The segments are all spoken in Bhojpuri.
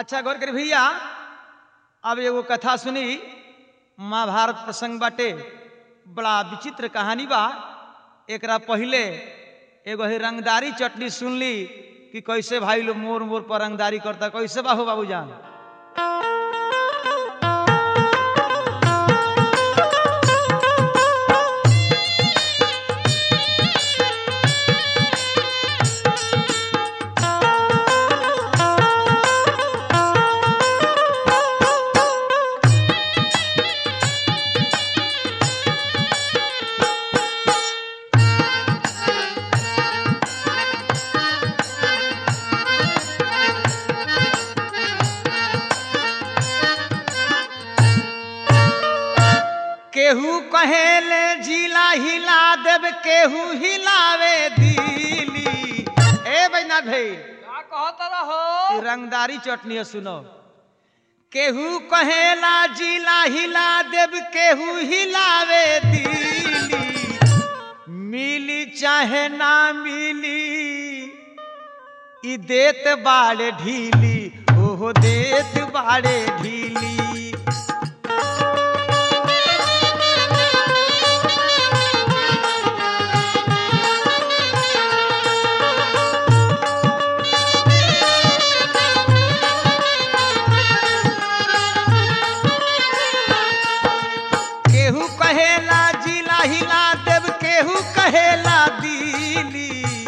अच्छा गौर करी भैया अब एगो कथा सुनी महाभारत प्रसंग बाटे बड़ा विचित्र कहानी बा एकरा पहिले एगो ही रंगदारी चटनी सुनली कि कैसे भाई लोग मोर मोर पर रंगदारी करता कैसे बाहू बाबूजान केहू कहेले जिला हिला देव केहू हिलावे दिली ए बैना भाई का कहत रहो ई रंगदारी चटनी है सुनो केहू कहेला जिला हिला देव केहू हिलावे दिली मिली चाहे ना मिली ई देत बाड़े ढीली ओहो देत बाड़े ढीली केहू कहेला जिला हिला देव केहू कहेला दिली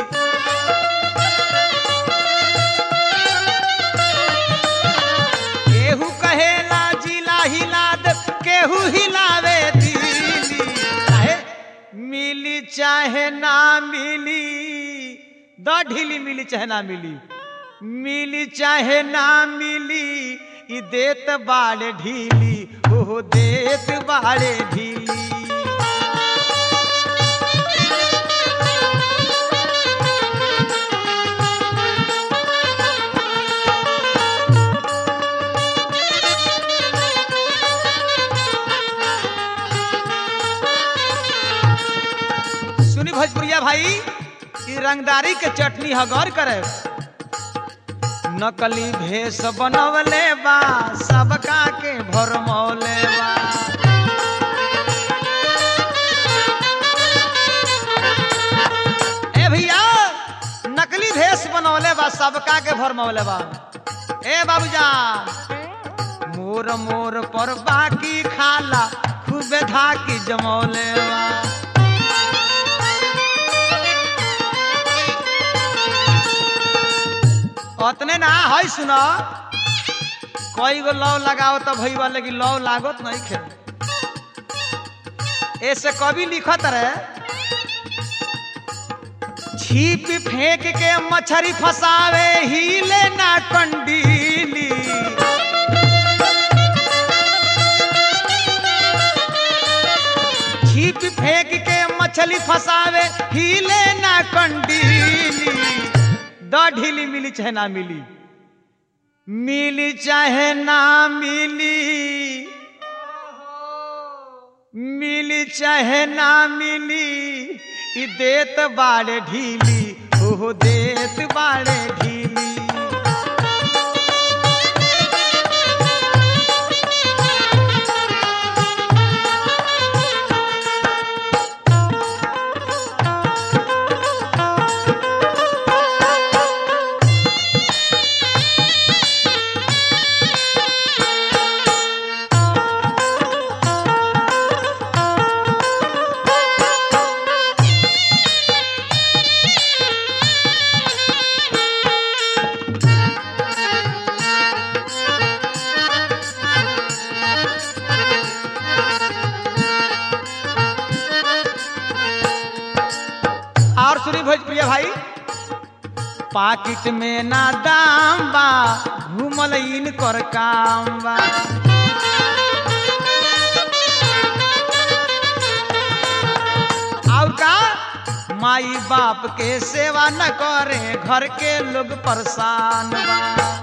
केहू कहेला जिला हिला देव केहू हिलावे दिली चाहे मिली चाहे ना मिली द ढीली मिली चाहे ना मिली मिली चाहे ना मिली ई देत बाड़े ढीली ओहो देत बाड़े ढीली सुनी भोजपुरिया भाई ई रंगदारी के चटनी ह गौर करे नकली भेष बनवले बा सबका के भरमौले बा ए भैया नकली भेष बनवले बा सबका के भरमौले बा ए बाबूजान मोर मोर पर बाकी खाला खूबे धाकी जमौले बा अतने ना है सुन कई गो लव लगाओ तो भैया लेकिन लव लागत नहीं खे ऐसे कभी लिखत रहे छीप फेंक के मछरी फसावे हिले ना कंडीली छीप फेंक के मछली फसावे हिले ना कंडीली द ढीली मिली चाहे ना मिली मिली चाहे ना मिली मिली चाहे ना मिली ई देत बाड़े ढीली ओहो देत बाड़े ढीली और सुनी भोजप्रिय भाई पाकिट में ना दाम बा घूमल इन कर काम बा और का माई बाप के सेवा न करे घर के लोग परेशान बा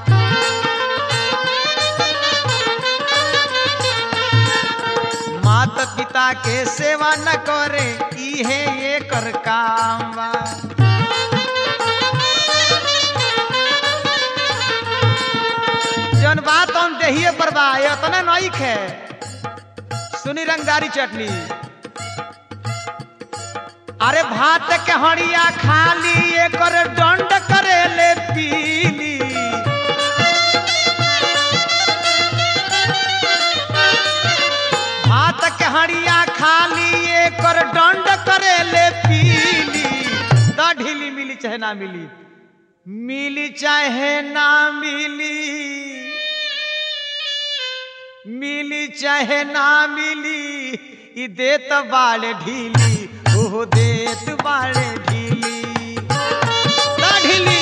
माता पिता के सेवा न करे इहे ये कर काम बा नहीं खे सुनी रंगदारी चटनी अरे भात के हड़िया खाली एकर दंड करे ले पीली भात के हड़िया खाली एकर दंड करे ले पीली द ढीली मिली चाहे ना मिली मिली चाहे ना मिली मिली चाहे ना मिली ई देत बाड़े ढीली ओहो देत बाड़े ढीली ना ढीली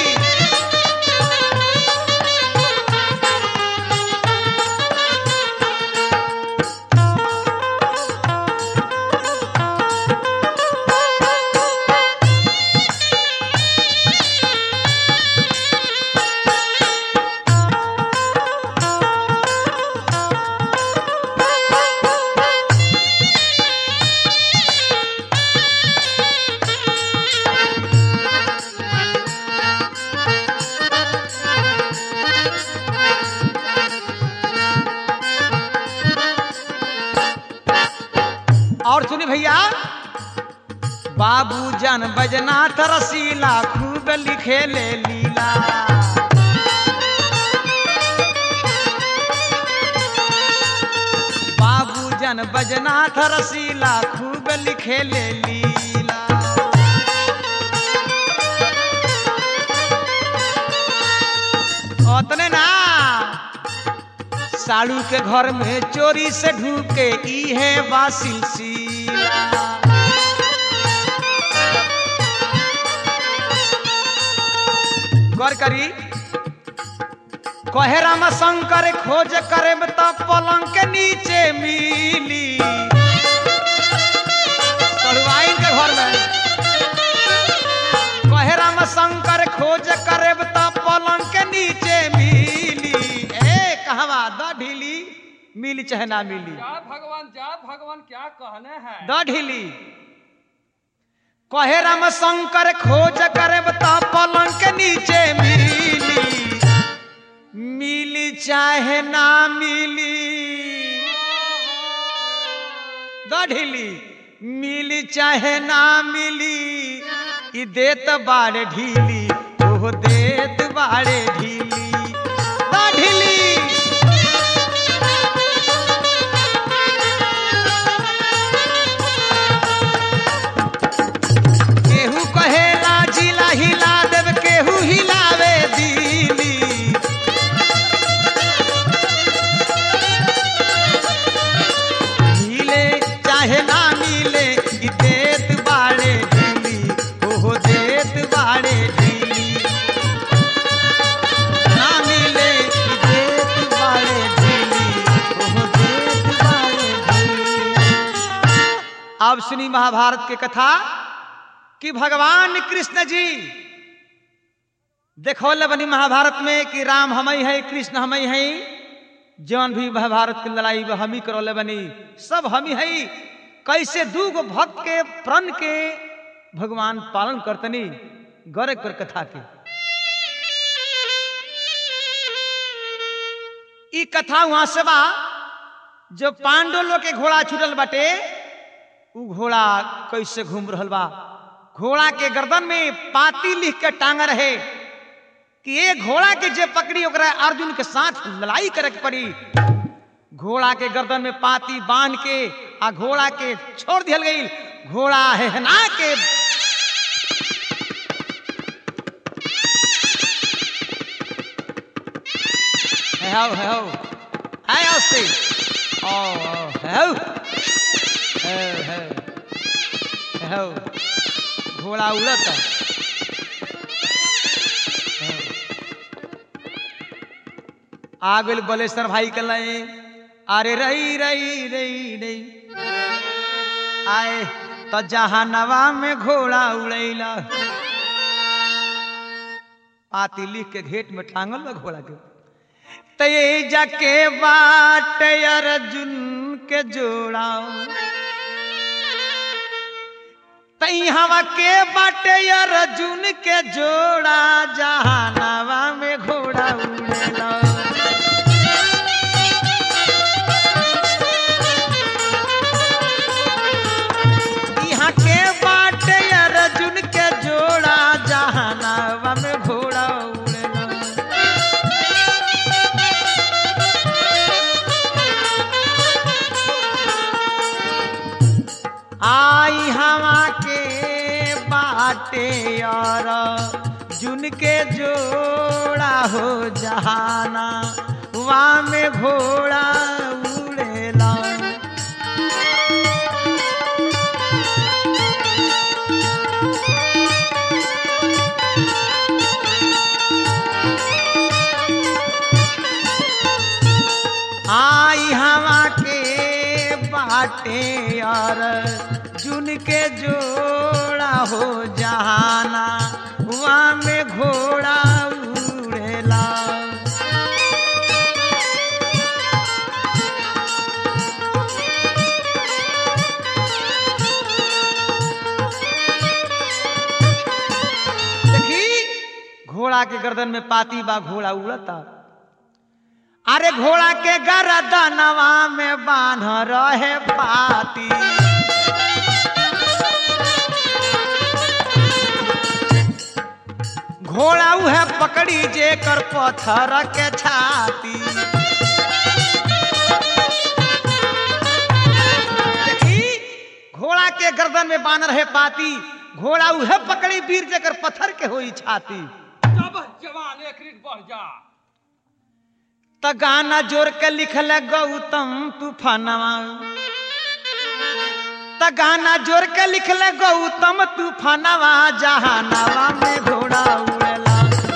और सुनी भैया बाबू जन बजनाथ रसीला खूब लिखे ले लीला बाबू जन बजनाथ रसीला खूब लिखे ले लीला ओतने ना साड़ू के घर में चोरी से ढूके ई है बा सिलसिला गौर करी कहे राम शंकर खोज करे तो पलंग के नीचे मिली सड़ुआइन के घर में कहे राम शंकर खोज करे तो पलंग के नीचे मिली ए कहवा द ढीली मिली चाहे ना मिली क्या भगवान क्या भगवान क्या कहने हैं द ढीली कहे राम शंकर खोज करे तो पलंग के नीचे मिली मिली चाहे ना मिली द ढीली मिली चाहे ना मिली ई देत बाड़े ढीली ओहो देत बाड़े ढीली द ढीली केहू कहेला जिला हिला देव केहू हिलावे दिली मिले चाहे ना मिले ई देत बाड़े ढीली ओहो देत बाड़े ढीली ना मिले ई देत बाड़े ढीली ओहो देत बाड़े ढीली अब सुनी महाभारत के कथा कि भगवान कृष्ण जी देखौले बनी महाभारत में कि राम हमई है कृष्ण हमई है जौन भी महाभारत की लड़ाई में हमी करौले बनी सब हमी है कैसे दू गो भक्त के प्रण के भगवान पालन करतनी गौरव कर कथा के ई कथा वहां से बा जो पांडव लोग के घोड़ा छूटल बाटे उ घोड़ा कैसे घूम रहल बा घोड़ा के गर्दन में पाती लिख के टांग रहे कि ये घोड़ा के जे पकड़ी ओकरा अर्जुन के साथ लड़ाई करे के पड़ी घोड़ा के गर्दन में पाती बांध के आ घोड़ा के छोड़ दियल गई घोड़ा है ना के है हो है हो है औस्ते ओ ओ, है हो है है है हो घोड़ा उड़ता आ गइल बलेश्वर भाई के लए अरे रही रही रही रही आए तो जहानवा में घोड़ा उड़ैला पाती लिख के घेट में टांगल बा घोड़ा के ते जाके बाट अर्जुन के जोड़ा तई हवा के बाटे अर्जुन के जोड़ा जहानवा में घोड़ा उड़ेला बाटे और जुन के जोड़ा हो जहाना वहाँ में घोड़ा उड़ेला आई हवा के बाटे और जुन के जोड़ा हो जहाना वहाँ में घोड़ा उड़ेला देखी घोड़ा के गर्दन में पाती बा घोड़ा उड़ता अरे घोड़ा के गर्दनवा में बांध रहे पाती घोड़ा उहे पकड़ी जे कर पत्थर के छाती देखी घोड़ा के गर्दन में बांध रहे पाती घोड़ा उहे पकड़ी वीर जेकर पत्थर के होई छाती जब जवान एक रीत बढ़ जा त गाना जोर के लिखल गौतम तूफानवा त गाना जोर के लिखल गौतम तूफानवा जहानवा में घोड़ा उड़ेला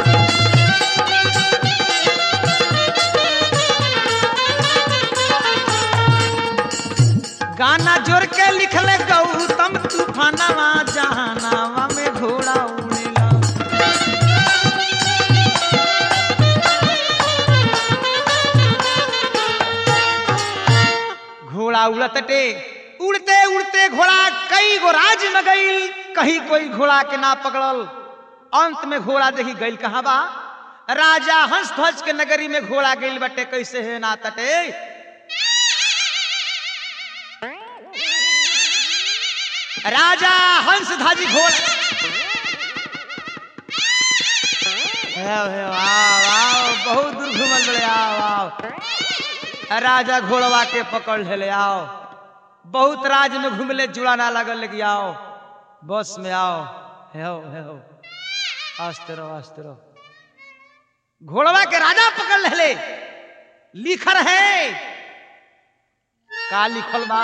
गाना जोर के लिखल गौतम तूफानवा जहानवा में घोड़ा उड़ेला घोड़ा उड़तटे उड़ते उड़ते घोड़ा कई गो राज में गईल कहीं कोई घोड़ा के ना पकड़ल अंत में घोड़ा देखी गईल कहाँ बा राजा हंस ध्वज के नगरी में घोड़ा गईल बटे कैसे है ना तटे राजा हंस ध्वज घोड़ा आओ, आओ, आओ, आओ, बहुत दूर घूमल बड़े आओ आओ राजा घोड़वा के पकड़ ले आओ बहुत राज में घूमले जुड़ा ना लगल लेकिन आओ बस में आओ हेहो हेहो आस्ते रहो आस्ते रहो घोड़वा के राजा पकड़ ले लिखल है का लिखल बा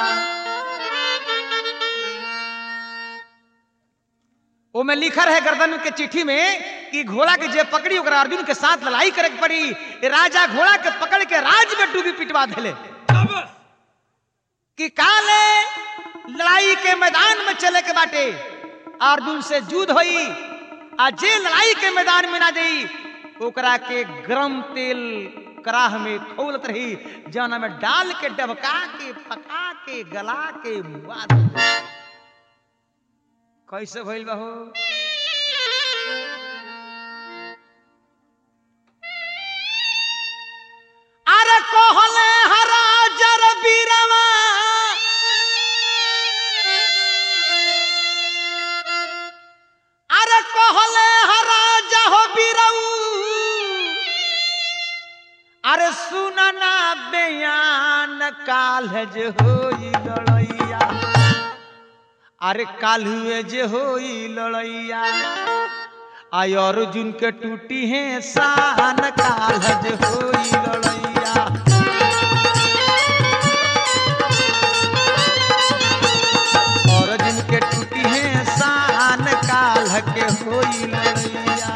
वो में लिखल है गर्दन के चिट्ठी में कि घोड़ा के जे पकड़ी ओकरा अर्जुन के साथ लड़ाई करे के पड़ी ये राजा घोड़ा के पकड़ के राज में डूबी पिटवा देले जब कि काले लड़ाई के मैदान में चले के बाटे अर्जुन से युद्ध होई आ जे लड़ाई के मैदान में ना जाई ओकरा के गरम तेल कराह में खौलत रही जाना में डाल के डबका के पका के गला के मुआ दे। कैसे भइल बा हो अरे कहले हरा जर बीरवा अरे कहले हरा जहो बीरऊ अरे सुनना बयान काल जे होई लड़ैया अरे काल्हुए जे होई लड़ैया आय अर्जुन के टूटी है शान काल जे होई लड़ैया अर्जुन के टूटी है शान काल के होई लड़ैया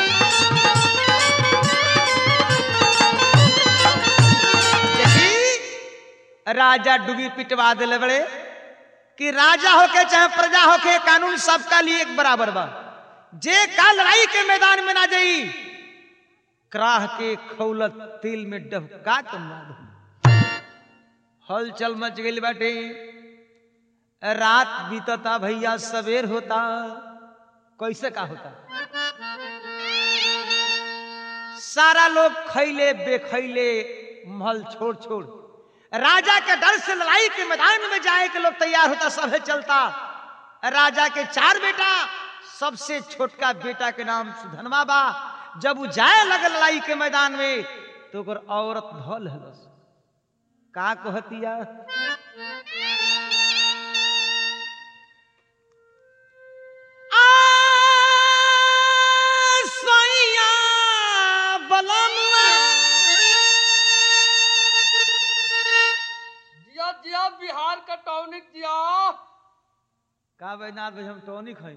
देखी, राजा डूबी पिटवा दिले बड़े कि राजा होके चाहे प्रजा होके कानून सबका लिए एक बराबर बा जे का लड़ाई के मैदान में ना जाई क्राह के खौलत तिल में डबका के मार दो। हलचल मच गई बाटे रात बीतता भैया सवेर होता कैसे का होता सारा लोग खैले बेखैले महल छोड़ छोड़ राजा के डर से लड़ाई के मैदान में जाए के लोग तैयार होता सभे चलता राजा के चार बेटा सबसे छोटका बेटा के नाम सुधनवा बा जब वो जाए लगे लड़ाई के मैदान में तो ओकर औरत धल हलस का कहतिया आ नाथ भाई हम टॉनिक खाई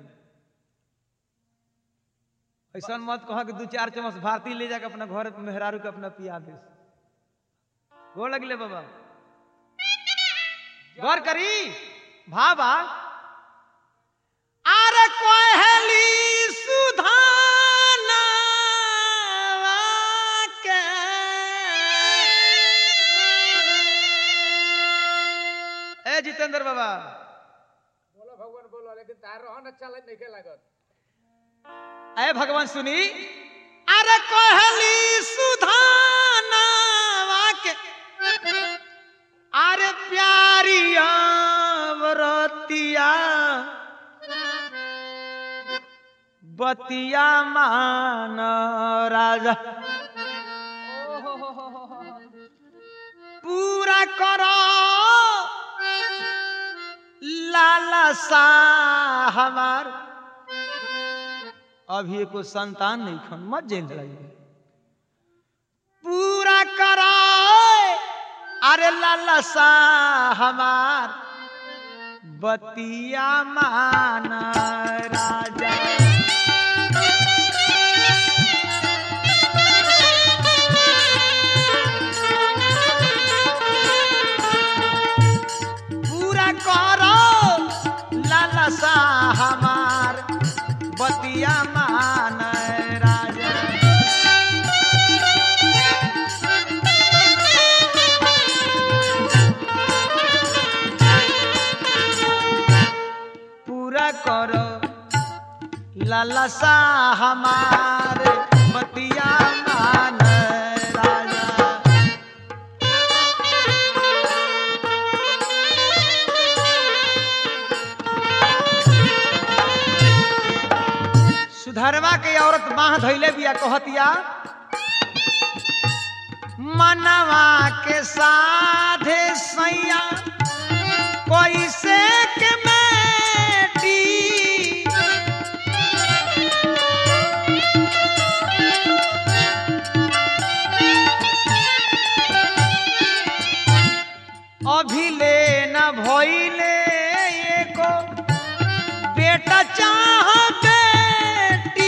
ऐसा मत कह कि दू चार चम्मच भारती ले जाके अपना घर मेहरारू के अपना पिया दे गोड़ लगले बाबा गौर करी भाबा अरे कोहली सुधाना के ए जितेंद्र बाबा बोलो भगवान बोलो लेकिन तार रहन अच्छा लग नहीं लागत अरे भगवान सुनी अरे कोहली सुधाना के अरे प्यारिया व्रतिया बतिया मान राजा पूरा करो लालसा हमार अभी एको संतान नहीं खन मत जेल लड़ाइए पूरा करो अरे लालसा हमार बतिया मान राजा पूरा करो लालसा हमार बतिया मान राजा पूरा करो लालसा हमार बतिया मान राजा सुधरवा के औरत बाह धैले बिया कहतिया मनवा के साधे सैया कोई से के बेटी अभिले न भइले एको बेटा चाह बेटी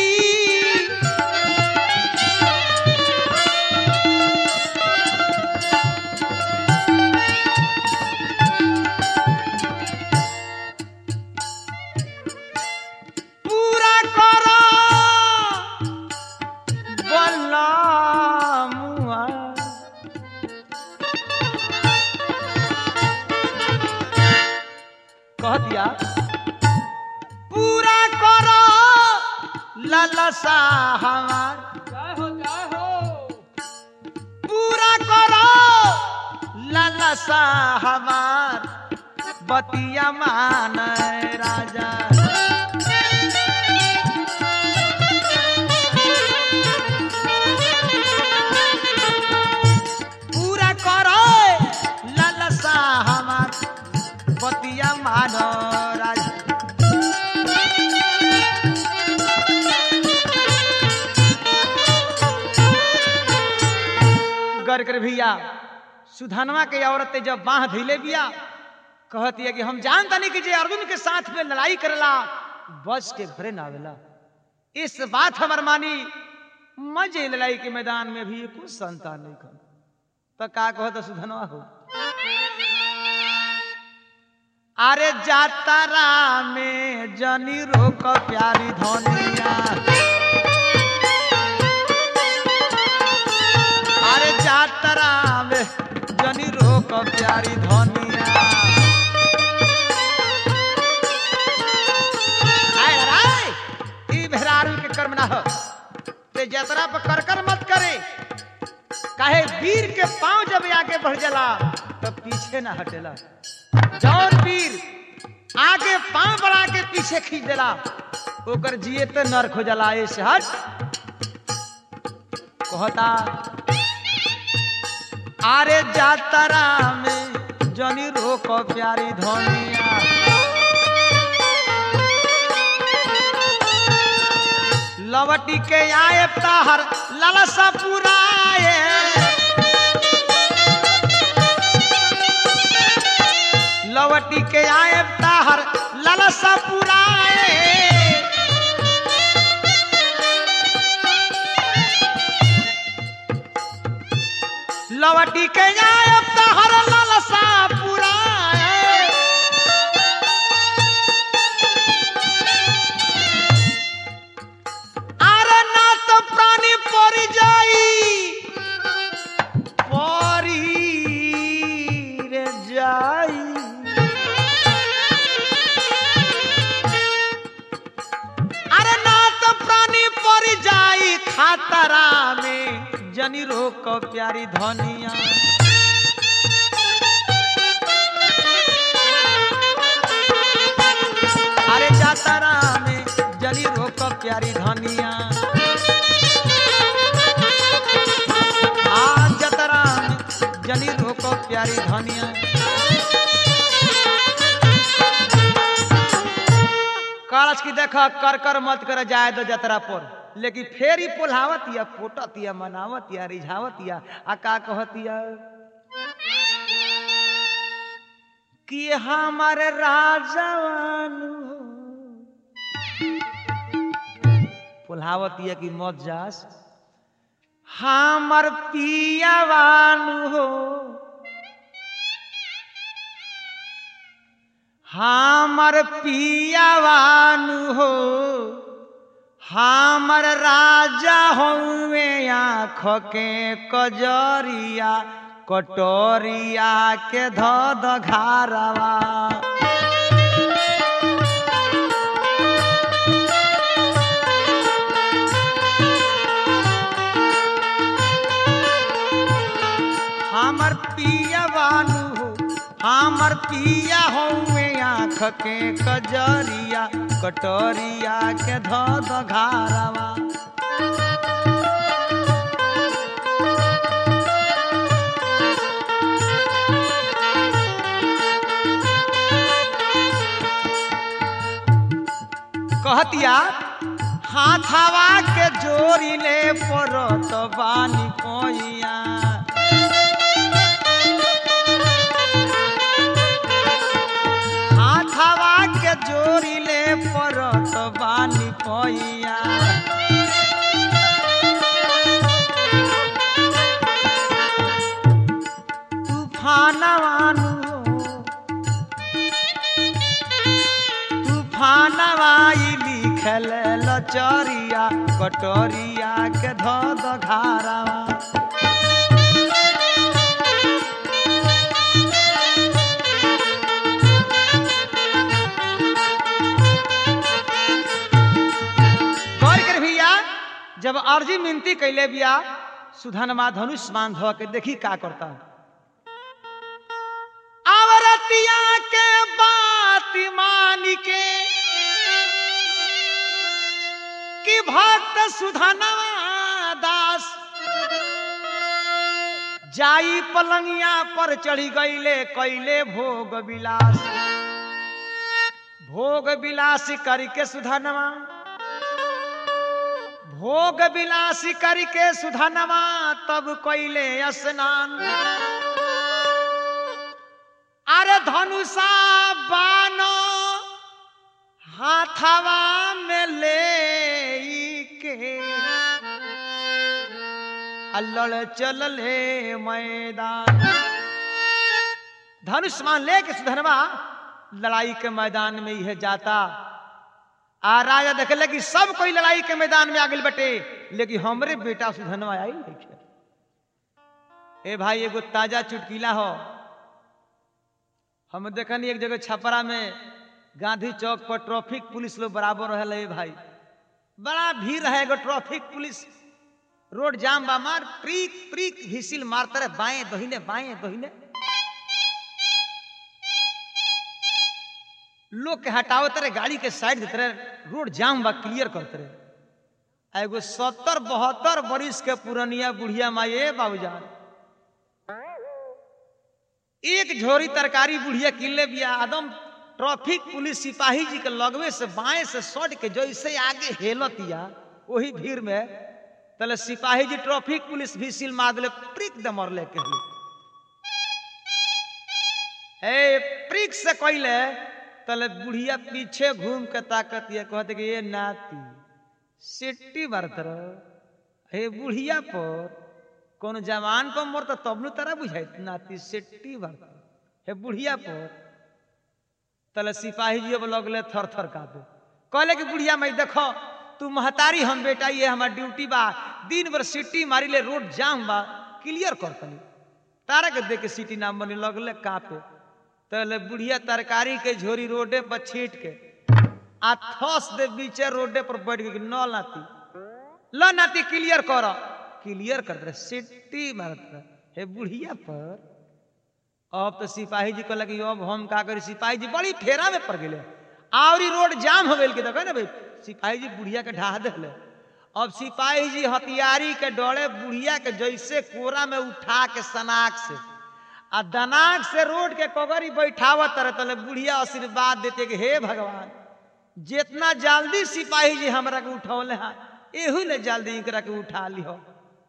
पूरा करो बल्ला मुआ कह दिया पूरा करो लालसा हमार जय हो जय हो पूरा करो लालसा हमार बतिया मान राजा पूरा करो लालसा हमार बतिया मान राजा गर कर भैया सुधनवा के औरतें जब बाह धैले बिया कहती है कि हम जानता नहीं कि जे अर्जुन के साथ में लड़ाई करला बस के भरे ना आवेला इस बात हमर मानी मजे लड़ाई के मैदान में भी कुछ संतान नहीं कर तो का कहो तो सुधनवा हो अरे जातारा में जनी रोक प्यारी धनिया अरे जातरा में जनी रोक प्यारी धनिया आय राय ई भेरारू के कर्म ना हो ते जतरा पर कर कर मत करे काहे वीर के पांव जब आगे बढ़ जाला तो पीछे ना हटेला जौन वीर आगे पांव बढ़ा के पीछे खींच देला ओकर जिए तो नरक हो जाला ऐसे हट कहता आरे जातरा में जनी रोक प्यारी धनिया लवटी के आए ताहर ललसा पुराए लवटी के आए ताहर ललसा लालसा पुराए लवटी के जाए तहर लालसा पुराए अरे ना तो प्राणी पड़ जाई परी रे जाई अरे ना तो प्राणी पड़ जाई खातरा में जनी रोक प्यारी धनिया अरे जातरा में जनी रोक प्यारी धनिया आ जतरा में जनी रोक प्यारी धनिया कालच की देख कर कर मत कर जाए दो जतरा पर लेकिन फेर ही पोल्हावत या फोटत या मनावत या रिझावत या आ का कहत या कि हमारे राजवानु पोल्हावत या कि मत जास हमर पियावानु हो हमर पियावानु हो हमर राजा हउए आँख के कजरिया कटोरिया के धद घारवा हमर पिया बानू हो हमर पिया हउए आँख के कजरिया कटोरिया के धद घारवा कहतिया हाथावा के जोड़ी ले पड़त बानी कोइया हाथावा के जोड़ी ले पड़त बानी कोइया तूफानवानु तूफानवाई लिखल लचरिया कटोरिया के धद घारावा गौर कर भैया जब अर्जी मिनती कैले बिया सुधनमा धनुष मान धो के देखी का करता आवरतिया के बात मान के कि भक्त सुधनवा दास जाई पलंगिया पर चढ़ी गईले कैले भोग विलास भोग विलास करके सुधनवा भोग विलासी करके सुधनवा तब कैले स्नान अरे धनुषा बानो हाथवा में ले के अल्लड़ चलले मैदान धनुष मान ले के सुधनवा लड़ाई के मैदान में यह जाता आ राजा देखले कि सब कोई लड़ाई के मैदान में आगे बटे लेकिन हमरे बेटा सुधनवा आई नहीं ए भाई एगो ताजा चुटकीला हो हम देखनी एक जगह छपरा में गांधी चौक पर ट्रैफिक पुलिस लोग बराबर रहे ए भाई बड़ा भीड़ रहे एगो ट्रैफिक पुलिस रोड जाम बा मार प्रीक प्रीक हिसिल मारते रहे बाएं दहिने बाएं दहिने लोग के हटावत रहे गाड़ी के साइड देते रहे रोड जाम बा क्लियर करते रहे आ एगो सत्तर बहत्तर बरिस के पुरनिया बुढ़िया माई ए बाबूजान एक झोरी तरकारी बुढ़िया किले बिया आदम ट्रैफिक पुलिस सिपाही जी के लगवे से बाएं से सट के जैसे आगे हेलतिया वही भीड़ में तले सिपाही जी ट्रैफिक पुलिस भी सील मार दिले प्रिक दे मरले के लिए ए प्रिक से कहले तले बुढ़िया पीछे घूम के ताकत ये कहते कि ये नाती सिट्टी मारत रहो हे बुढ़िया पर कोनो जवान पर मरत तब नु तारा बुझाई नाती सिट्टी मारत हे बुढ़िया पर तले सिपाही जी अब लगले थर थर कापे कहले कि बुढ़िया मैं देखो तू महतारी हम बेटा ये हमार ड्यूटी बा दिन भर सिटी मारी ले रोड जाम बा क्लियर कर तनी तारा के देख के सिटी नाम बनी लगले कापे तले बुढ़िया तरकारी के झोरी रोडे पर छीट के आ थस दे बीचे रोडे पर बैठ के न नाती ल नाती क्लियर कर क्लियर कर दे सिटी मारत रहे। हे बुढ़िया पर अब तो सिपाही जी कहलक कि अब हम का करी सिपाही जी बड़ी फेरा में पड़ गए आवरी रोड जाम हो गई के देखो ना भाई सिपाही जी बुढ़िया के ढहा दिले अब सिपाही जी हथियारी के डोड़े बुढ़िया के जैसे कोरा में उठा के सनाक से आ दनाक से रोड के कगरी बैठावत रहे तले बुढ़िया आशीर्वाद देते कि हे भगवान जितना जल्दी सिपाही जी हमरा के उठौले हैं एहू ले जल्दी इकरा के उठा लिहो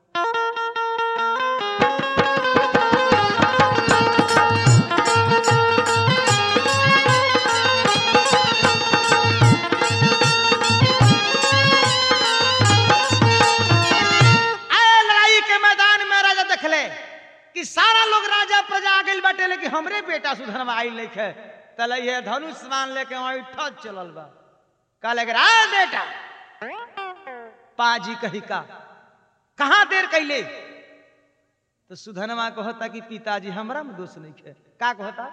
आए लड़ाई के मैदान में राजा देखले कि सारा लोग राजा प्रजा आ गइल बाटे लेकिन हमरे बेटा सुधरवा आई लेके तले ये धनुष मान लेके वहीं ठच चलल बा कहले कि रा बेटा पाजी कही का कहाँ देर कैले तो सुधनवा कहता कि पिताजी हमरा में दोष नहीं है का कहता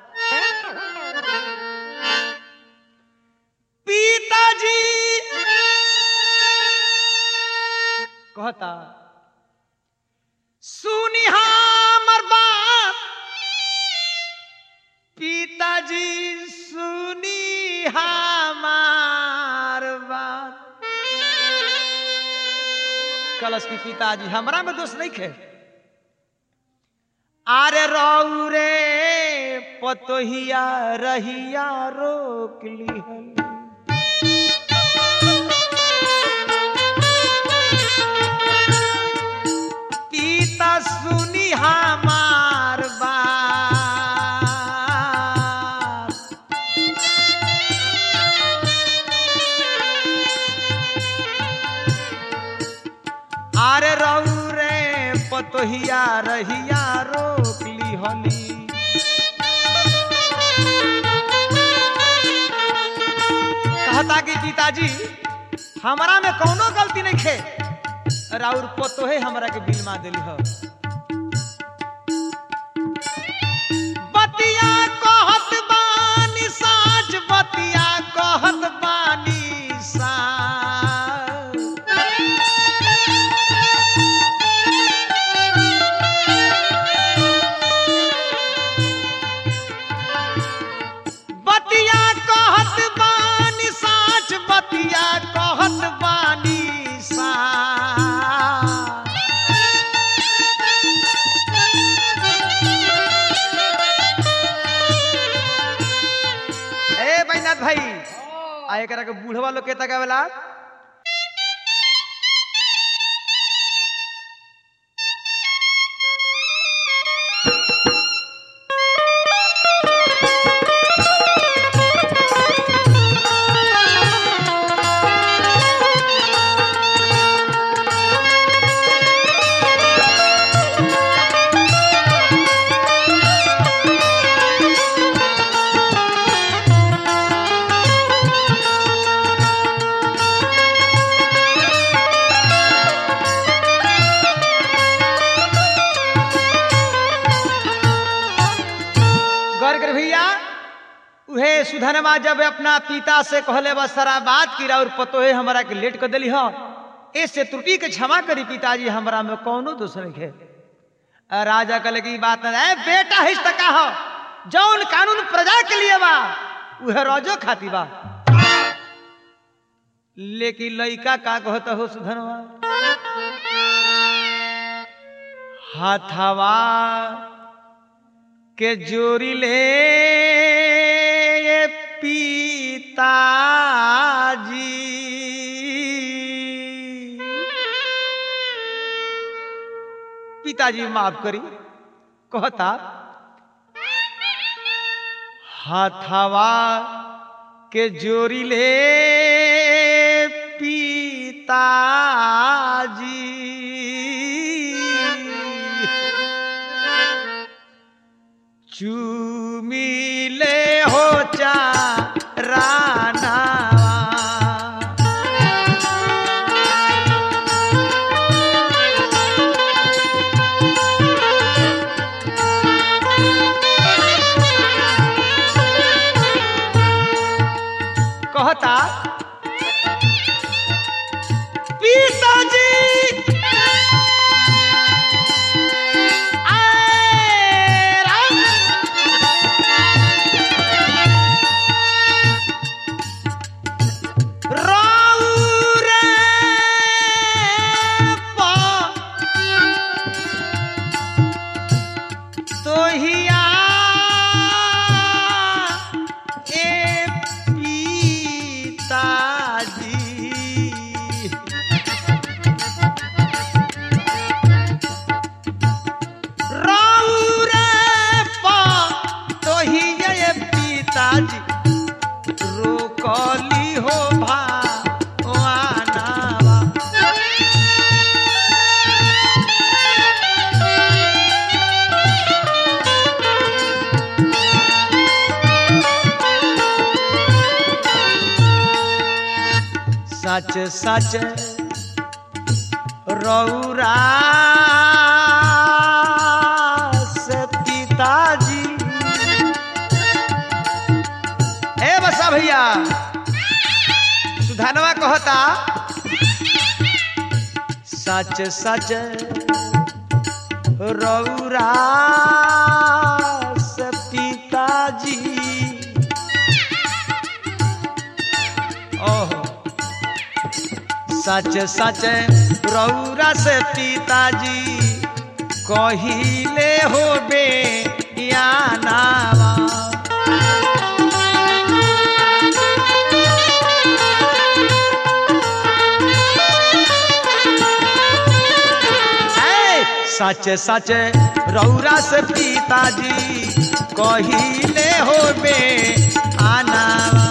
पिताजी कहता सुनी हमर बात पिताजी सुनी हमार बात कलश की पिताजी हमरा में दोष नहीं खे आरे रऊ रे पतोहिया रहिया रोक ली पिता सुनी हमार बात आरे रहू रे पतोहिया रहिया रोक ली हली कहता कि पिताजी हमारा में कौनो गलती नहीं खे राउर पतोहे हमरा के बिलमा दिली हो बतिया कहत बानी साच बतिया कहत बानी साच बतिया कहत बानी साच बतिया कहत बानी साच ए बैनाथ भाई आ एकरा के बूढ़वा लोग के तकावेला गौर कर भैया उहे सुधनमा जब अपना पिता से कहले बस सारा बात की और पतोहे हमरा के लेट कर दिली हो ऐसे त्रुटि के क्षमा करी पिताजी हमरा में कौनो दोष नहीं है आ राजा कहले की बात नहीं है बेटा हिस का हो जौन कानून प्रजा के लिए बा उहे रोजो खाती बा लेकिन लइका का कहता हो सुधनवा हाथवा के जोरी ले ये पिताजी पिताजी माफ करी कहता हाथवा के जोरी ले पिताजी चूमिले हो चा रानावा कहता पिताजी आए राम रौरे पा तोहिया ए पिताजी रौरे पा तोहिया ए पिताजी रोकली हो भा वानावा सच सच रौरा से पिताजी ए बसा भैया सुधानवा कहता सच सच रौरा से पिताजी ओहो सच सच रौरा से पिताजी कहिले हो बे यानावा ऐ, सच सच रौरा से पिताजी कहिले हो बे आनावा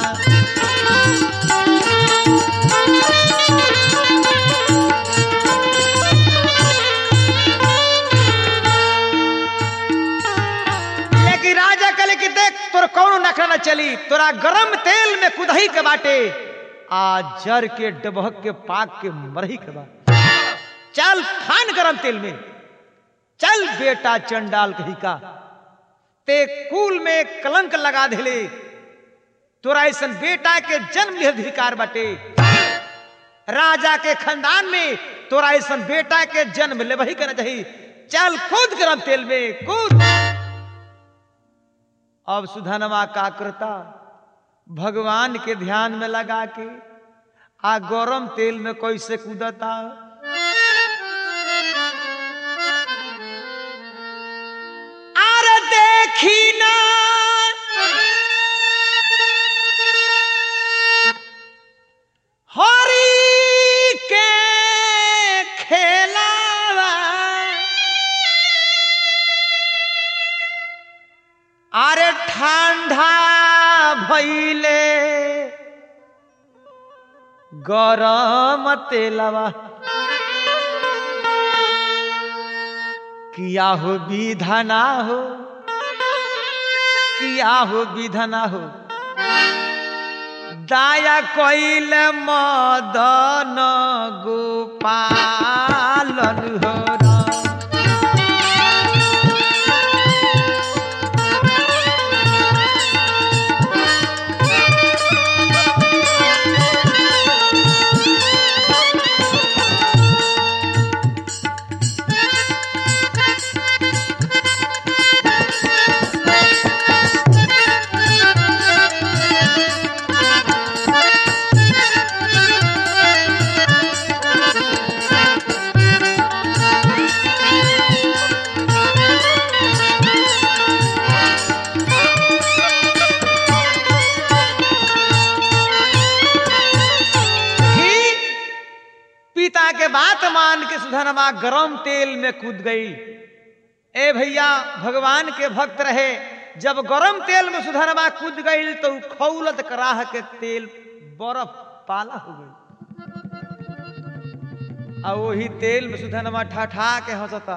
लेकिन राजा कले कि देख तोर कौनो नखरा न चली तोरा गरम तेल में कुदही के बाटे आ जर के डबहक के पाक के मरही के बा चल खान गरम तेल में चल बेटा चंडाल कही का ते कुल में कलंक लगा देले तोरा ऐसन बेटा के जन्म लिह अधिकार बाटे राजा के खानदान में तोरा ऐसन बेटा के जन्म लेवही करना चाहिए चल कूद गरम तेल में कूद अब सुधनवा का करता भगवान के ध्यान में लगा के आ गरम तेल में कैसे कूदता अरे देखी ना हरी के खेलावा अरे ठंडा भैले गरम तेलवा किया हो विधना हो किया हो विधना हो दाया कोइल मदन गोपालन हो राम। ही पिता के बात मान के सुधनवा गरम तेल में कूद गई ए भैया भगवान के भक्त रहे जब गरम तेल में सुधरवा कूद गई तो उ खौलत कराह के तेल बर्फ पाला हो गई आ वही तेल में सुधनवा ठा के हंसता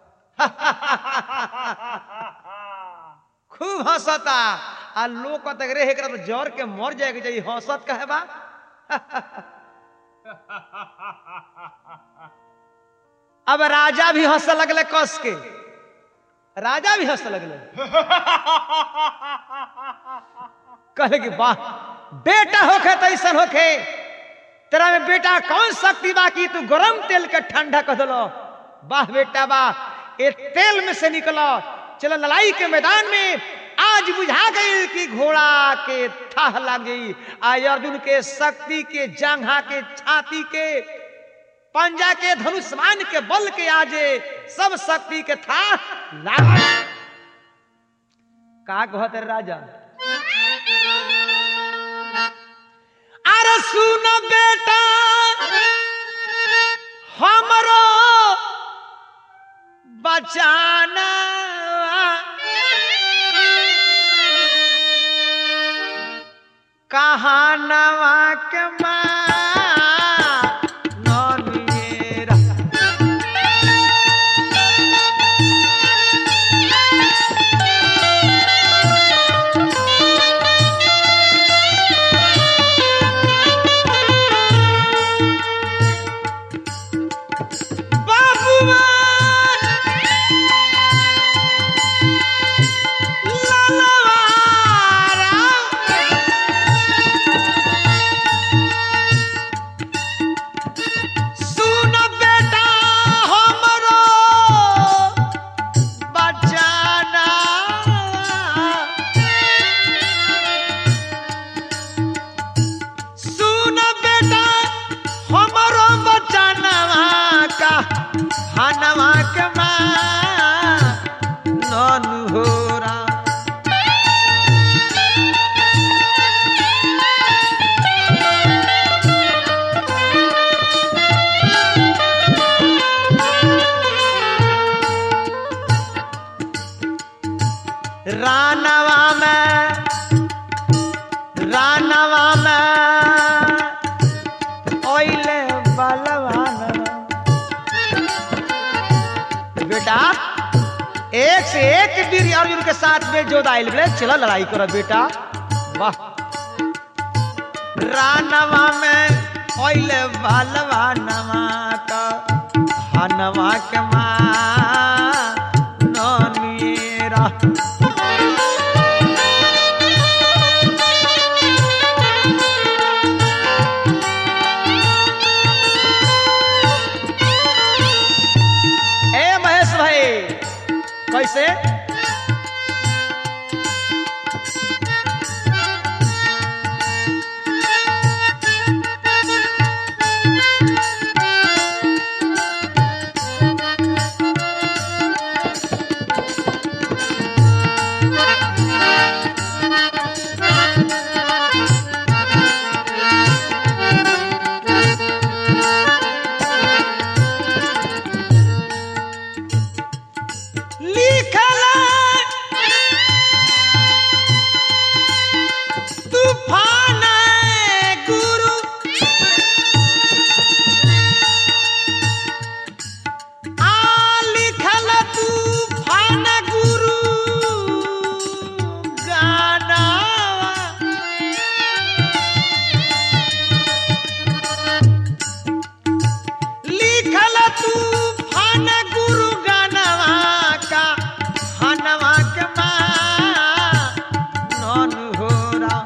खूब हंसता आ लोग कहता रे एकरा तो जर के मर जाएगा चाहिए हंसत कहे बा अब राजा भी हंस लगले कस के राजा भी हंस लगले कहे कि वाह बेटा होखे तो ऐसा होखे तेरा में बेटा कौन शक्ति बाकी तू गरम तेल के ठंडा कर दलो वाह बेटा वाह ये तेल में से निकलो चलो लड़ाई के मैदान में आज बुझा गई कि घोड़ा के थाह लगी आज अर्जुन के शक्ति के जांघा के छाती के पंजा के धनुष्मान के बल के आजे सब शक्ति के था लाग का कहते राजा अरे सुन बेटा हमरो बचाना कहानवा के माँ ननिएरा बाबुआ सुन बेटा हमरो बचाना सुन बेटा हमरो बचाना का हनवा के माँ ननु होरा रानवा में रानवा में ओइले बलवान बेटा एक से एक वीर अर्जुन के साथ में जो दाइल बोले चला लड़ाई करो बेटा वाह रानवा में ओइले बलवानवा का हनवा के माँ ननिएरा ए महेश भाई कैसे लिखल तूफान गुरु आ लिखल तूफान गुरु गाना लिखल तूफान गुरु गानवा का हनवा के माँ नन होरा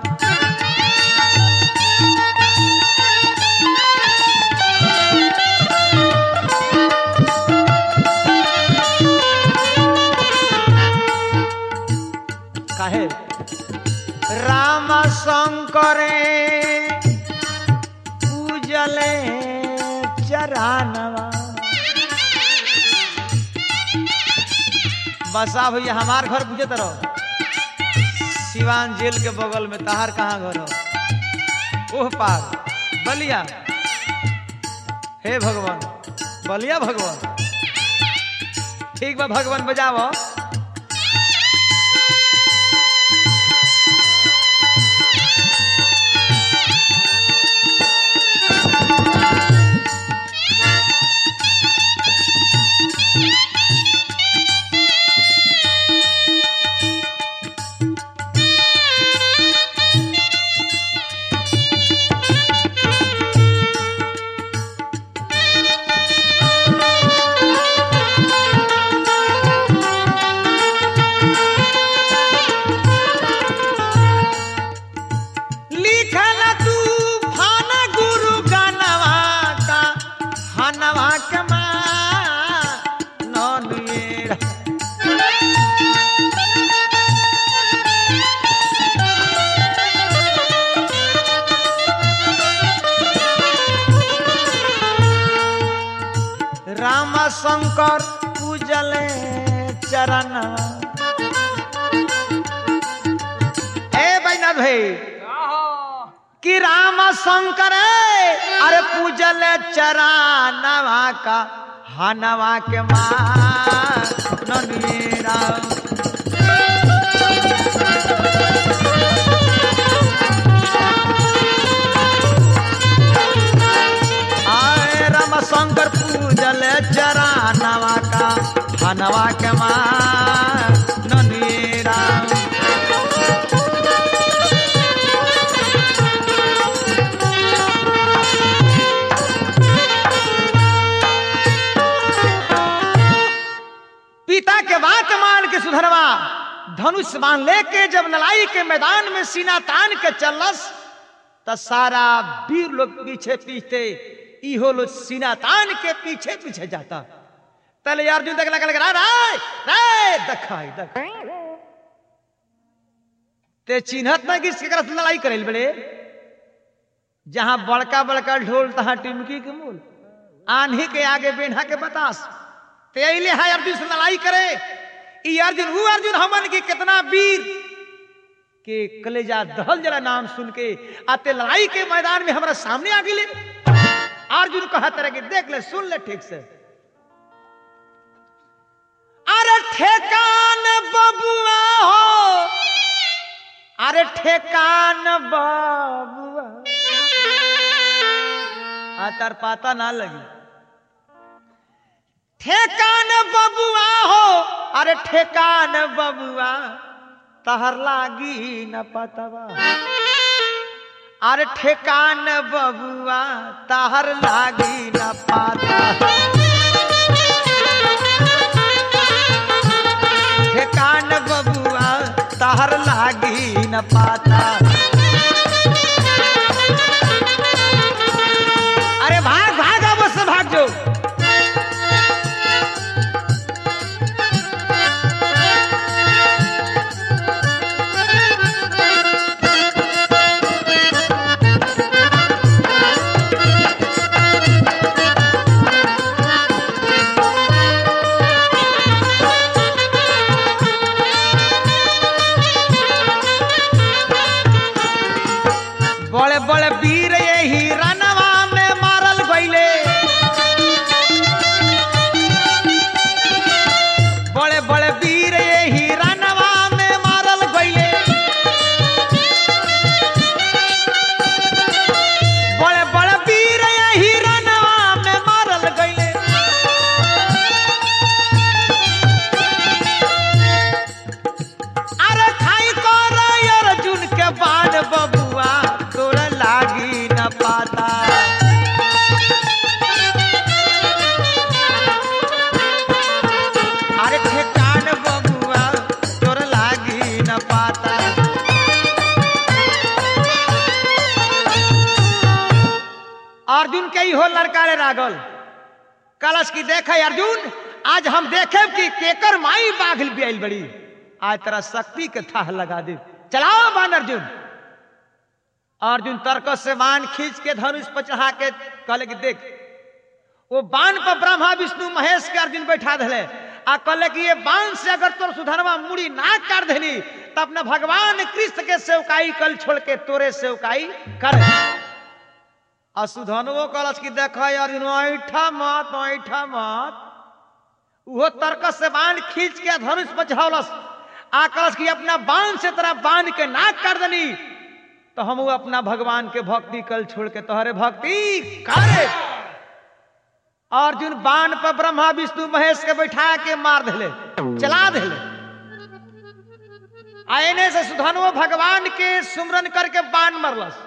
काहे राम शंकरे पूजले चरानवा बसा भैया हमार घर बुझे रहो सिवान जेल के बगल में तहार कहाँ घर हो ओह पार बलिया हे भगवान बलिया भगवान ठीक बा भगवान बजावो नवा के मान ननुएरा राम शंकर पूजले चरण ए बैनाथ भाई कि राम शंकर अरे पूजल चरणवा का हनवा के मान राम आए राम शंकर पूजल चरणवा का हनवा के मान राम पिता के बात मान के सुधरवा धनुष बांध लेके जब नलाई के मैदान में सीना तान के चलस त सारा वीर लोग पीछे पीछे इहो लोग सीना तान के पीछे पीछे जाता तले अर्जुन तक लगा लगा राय राय दखाई दख ते चिन्हत ना कि केकरा से लड़ाई करेल बड़े जहां बड़का बड़का ढोल तहां टिमकी के मूल आन्ही के आगे बेढ़ा के बतास ते अइले है अर्जुन से लड़ाई करे ई अर्जुन वो अर्जुन हमन की कितना वीर के कलेजा दहल जरा नाम सुन के आते लड़ाई के मैदान में हमारा सामने आ गिले अर्जुन कहा तरह के देख ले सुन ले ठीक से अरे ठेकान बबुआ हो अरे ठेकान बबुआ आ तार पाता ना लगी ठेकान बबुआ हो अरे ठेकान बबुआ तहर लागी न पतवा अरे ठेकान बबुआ तहर लागी न पाता ठेकान बबुआ तहर लागी न पाता अरे भाग भाग अब से भाग जो बड़े बड़े वीर यही रनवा में मारल गईले बड़े बड़े वीर यही रनवा में मारल गईले बड़े बड़े वीर यही रनवा में मारल गईले अरे खाई कर अर्जुन के बाण बबुआ तोड़ लागी न पाता अरे ठेकान बबुआ तोड़ लागी न पाता अर्जुन के ही हो लड़का रे रागल कलश की देखे अर्जुन आज हम देखे कि केकर माई बाघल भी आइल बड़ी आज तेरा शक्ति के थाह लगा दे चलाओ बान अर्जुन अर्जुन तर्क से बाण खींच के धनुष पर चढ़ा के कहले कि देख वो बाण पर ब्रह्मा विष्णु महेश के अर्जुन बैठा दिले आ कहले कि ये बाण से अगर तोर सुधरवा मुड़ी ना काट देनी तो अपने भगवान कृष्ण के सेवकाई कल छोड़ के तोरे सेवकाई कर आ सुधनवो कहलस कि देख अर्जुन ऐठा मत ऐठा मत वो तर्क से बाण खींच के धनुष पर चढ़ौलस आ कहलस कि अपना बाण से तरह बांध के नाक कर देनी तो हम अपना भगवान के भक्ति कल छोड़ के तोहरे भक्ति करे अर्जुन बाण पर ब्रह्मा विष्णु महेश के बैठा के मार दिले चला दिले आने से सुधनवो भगवान के सुमरन करके बाण मरलस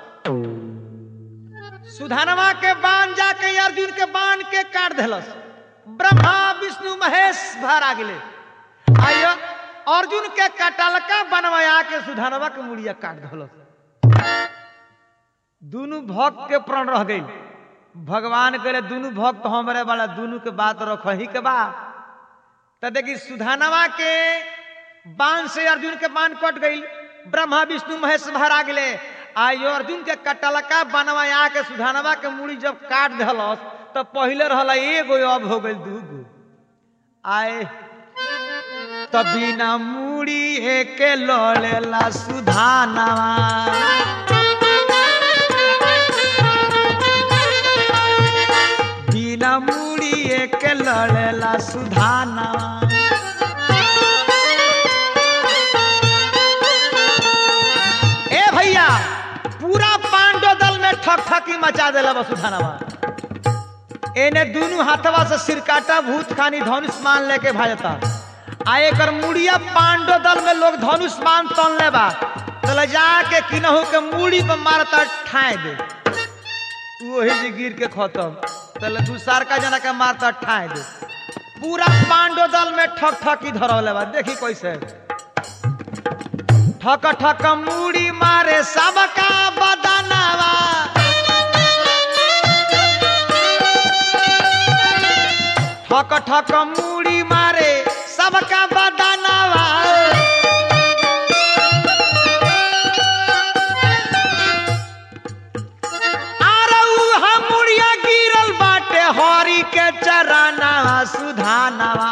सुधनवा के बाण जाके अर्जुन के बाण के काट दिलस ब्रह्मा विष्णु महेश भर आ गेले आयो अर्जुन के कटलका बनवाया के सुधनवा के मुड़िया काट दिलस दोनों भक्त के प्राण रह गई भगवान कहले दुनू भक्त हमरे वाला दुनू के बात रखही के बा त देखी सुधानवा के बाण से अर्जुन के बाण कट गई ब्रह्मा विष्णु महेश भरा गेले आयो अर्जुन के कटलका बनवा आके सुधानवा के मूड़ी जब काट दहलस तो पहले रहला एगो अब हो गई दूगो आए त बिना मूड़ी एके लड़ेला सुधानवा बिना मूड़ी एके लड़ेला सुधानवा ए भैया पूरा पांडव दल में ठक ठकी मचा देला वसुधानवा एने दोनों हाथवा से सिरकाटा भूत खानी धनुष मान लेके भाजता आ एकर मुड़िया पांडव दल में लोग धनुष मान तन ले बा तले जाके किनहु के मुड़ी पे मारता ठाए दे वही जी गिर के खत्म तले दूसर का जना के मारता ठाए दे पूरा पांडव दल में ठक ठकी धरौले बा देखी कैसे ठक ठक मुड़ी मारे सबका बदनावा ठक ठक मुड़ी मारे सबका बदनावा आरे उहा मुड़िया गिरल बाटे हरी के चरानावा सुधानावा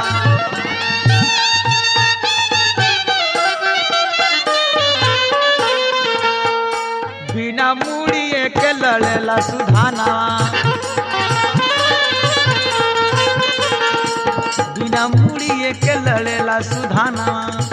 बिना मुड़िए के लड़ेला सुधाना बिना मुड़िए के लड़ेला सुधाना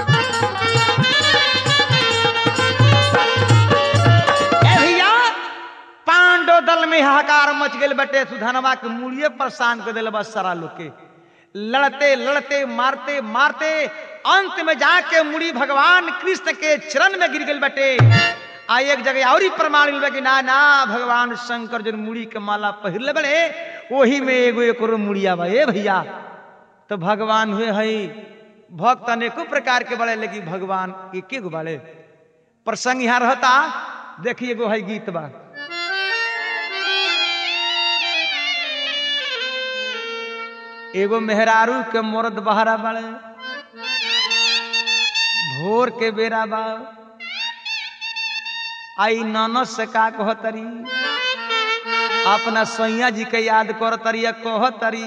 ए भैया पांडव दल में हाहाकार मच गए बटे सुधानवा के मुड़िए परेशान कर दिले बस सारा लोग के लड़ते लड़ते मारते मारते अंत में जाके मुड़ी भगवान कृष्ण के चरण में गिर गई बटे आ एक जगह और ही प्रमाण मिल कि ना ना भगवान शंकर जो मुड़ी के माला पहिरले बड़े वही में एगो एक मुड़िया बा ए भैया तो भगवान हुए हई भक्त अनेको प्रकार के बड़े लेकिन भगवान एक गो बड़े प्रसंग यहाँ रहता देखिए एगो है गीत बा एगो मेहरारू के मर्द बहरा बड़े भोर के बेरा बा आई ननद से का कहतरी अपना सैया जी के याद करतरी या कहतरी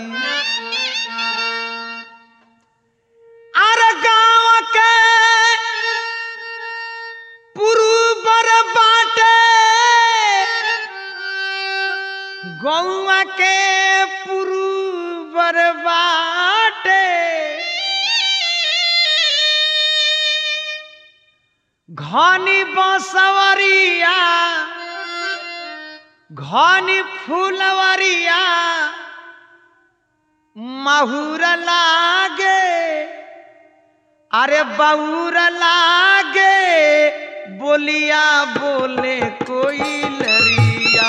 अरे गाँव के पुरुबर बाटे गौआ के पुरुबर बाटे घनी बसवरिया घनी फूलवरिया महुर लागे अरे बउर लागे बोलिया बोले कोई लरिया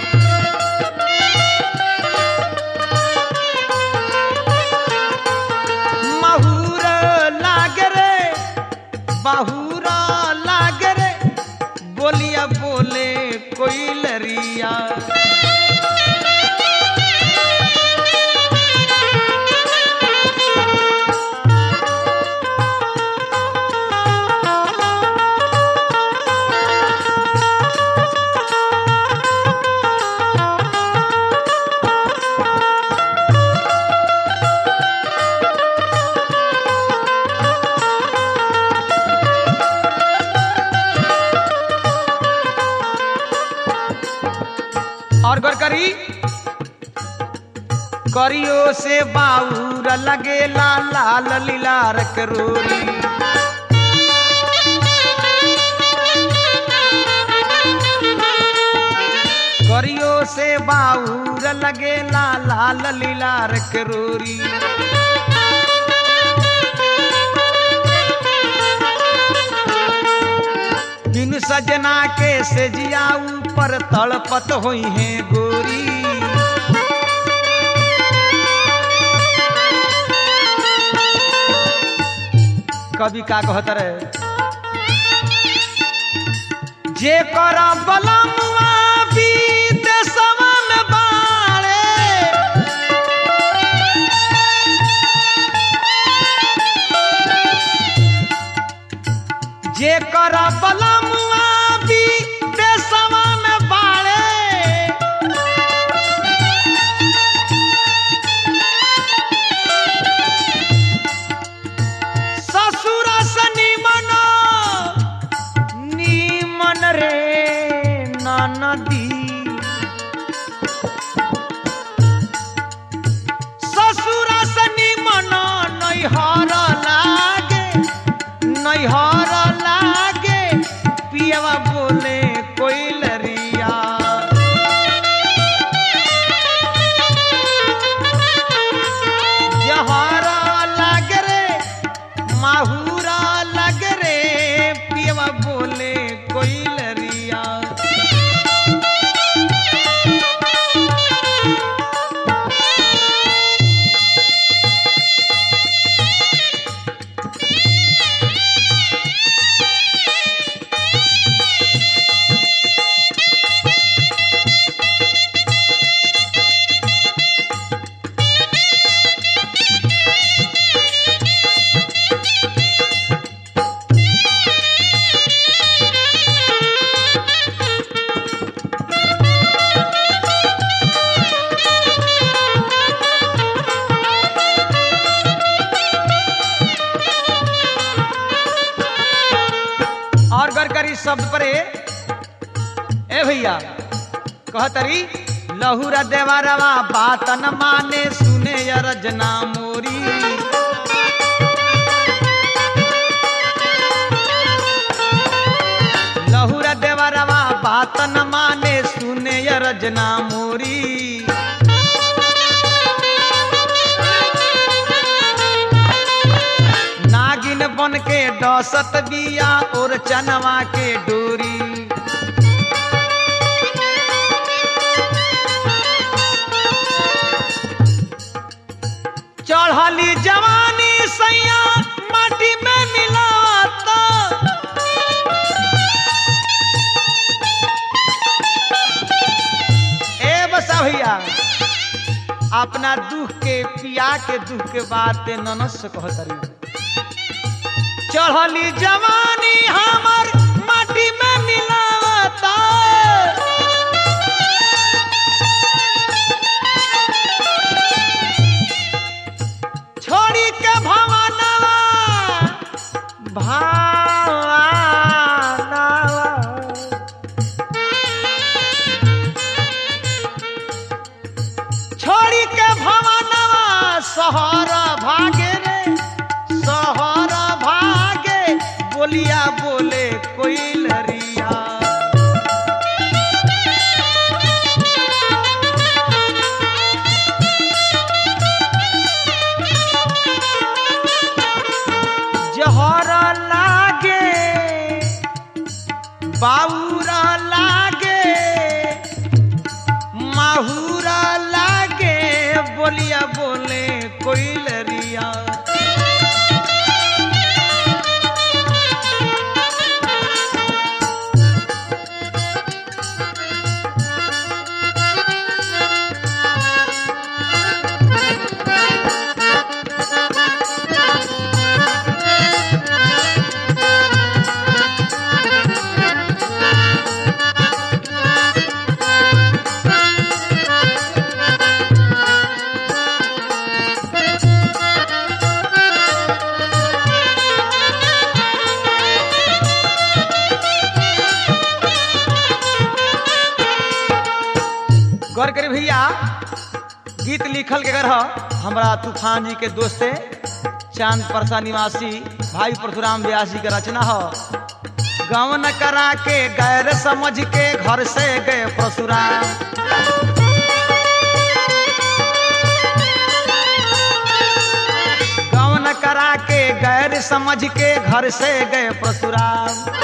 महुर लागे रे बहुरा लागे रे बोलिया बोले कोई लरिया और गौर करी करियो से बाउर लगे लाल लाल लीलार करोरी करियो से बाउर लगे लाल लाल लीलार करोरी बिन सजना के से जिया ऊपर तड़पत हुई है गोरी कवि का कहत रहे जे कर बलमुआ बीत सवन बा भैया कहतरी लहुरा देवरवा बात न माने सुने अरजना मोरी लहुरा देवरवा बात न माने सुने अरजना मोरी नागिन बन के डसत बिया और चनवा के डोरी चढ़ली जवानी सैया माटी में मिलाता ए बसा भैया अपना दुख के पिया के दुख के बात ननस से कहतरी चढ़ली जवानी हमर माटी में मिलावता छोड़ी के भवनवा भावनवा छोड़ी के भवनवा शहर भागे रे शहर भागे बोलिया बोले कोई लरिया जहर लागे बाउरा लागे माहुरा लागे बोलिया बोले कोई लरिया गौर करी भैया गीत लिखल के रह हमरा तूफान जी के दोस्ते चांद परसा निवासी भाई परशुराम व्यास जी के रचना हो गवन करा के गैर समझ के घर से गए परशुराम गवन करा के गैर समझ के घर से गए परशुराम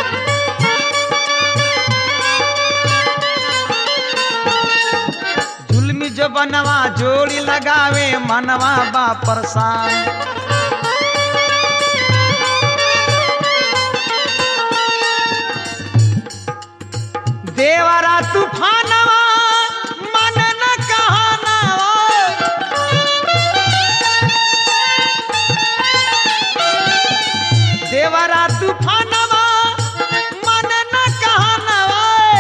जुल्मी जो बनवा जोड़ी लगावे मनवा बा परेशान देवरा तूफानवा मन न कहानवा देवरा तूफानवा मन न कहानवा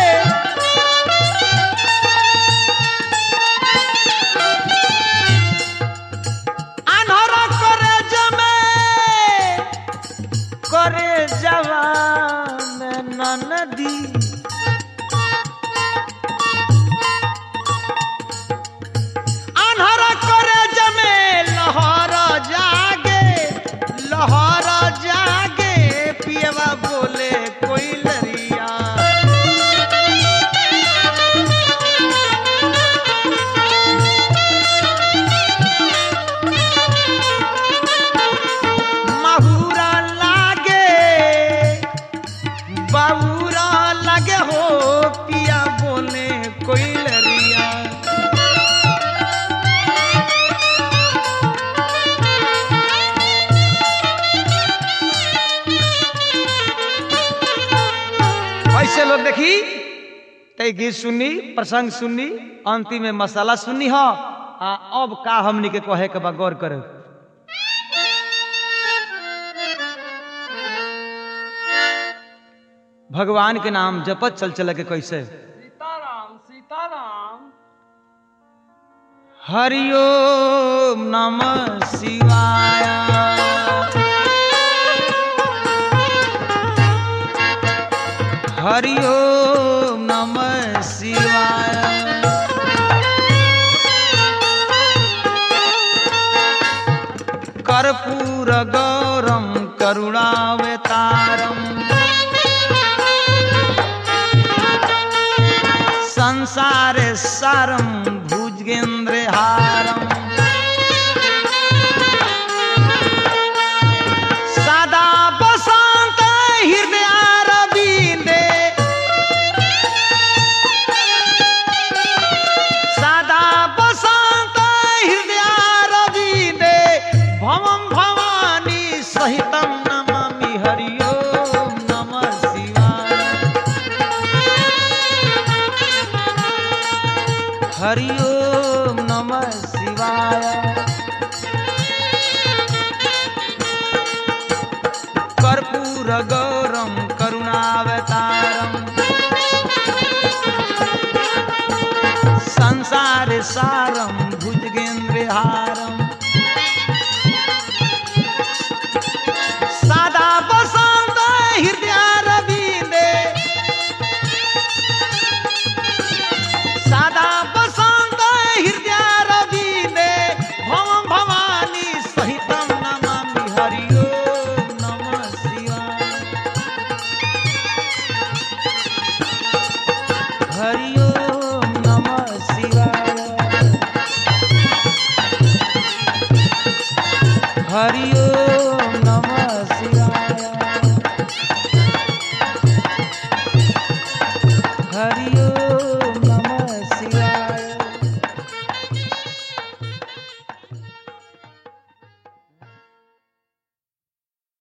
আনহরা করে জমে করে জবান নদী আনহরা করে জমে লহর জাগে লহর জাগে পিয়বা বলে কই লরিয়া माहुरा लागे बाबूरा लागे हो पिया बोले कोई लरिया ऐसे लोग देखी तय गीत सुननी प्रसंग सुननी अंतिम में मसाला सुननी हो आ अब का हमनी के कहे के बा गौर करे भगवान के नाम जपत चल चल के कैसे सीताराम सीताराम हरिओम नमः शिवाय हरिओम नमः कर्पूर गौरम करुणावतारम संसारे सारम भुजगेंद्र हारम सदा बसंत हृदय रविंदे सदा बसंत हृदय रविंदे भवम भवानी सहितम नमामि हरि ओम नमः शिवाय हरि ओम नमः शिवाय कर्पूर गौरम करुणावतारम संसार सारम भुजगेंद्र हारम सदा बसंत हृदय रविंदे सदा बसंत हृदय रविंदे भवम भवानी सहितम नमामि हरि ओम नमः शिवाय हरि ओम नमः शिवाय हरि ओम नमः